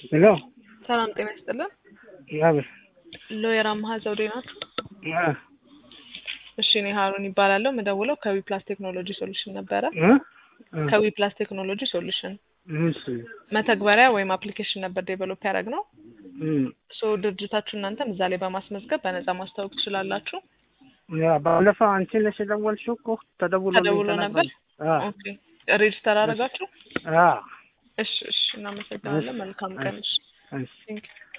ሄሎ ሰላም ጤና ይስጥልን። ያብር ሎየር አምሃ ዘውዴ ናችሁ? አ እሺ እኔ ሀሩን ይባላለሁ። የምደውለው ከዊ ፕላስ ቴክኖሎጂ ሶሉሽን ነበረ። እ ከዊ ፕላስ ቴክኖሎጂ ሶሉሽን እሺ መተግበሪያ ወይም አፕሊኬሽን ነበር ዴቨሎፕ ያደረግ ነው። እም ሶ ድርጅታችሁ እናንተም እዛ ላይ በማስመዝገብ በነጻ ማስታወቅ ትችላላችሁ። ያ ባለፈው አንቺ ነሽ የደወልሽው እኮ ተደውሎ ተደውሎ ነበር? አ ኦኬ ሬጅስተር አደረጋችሁ? አ እሺ እሺ፣ እናመሰግናለን። መልካም ቀን። እሺ እሺ ቴንክ ዩ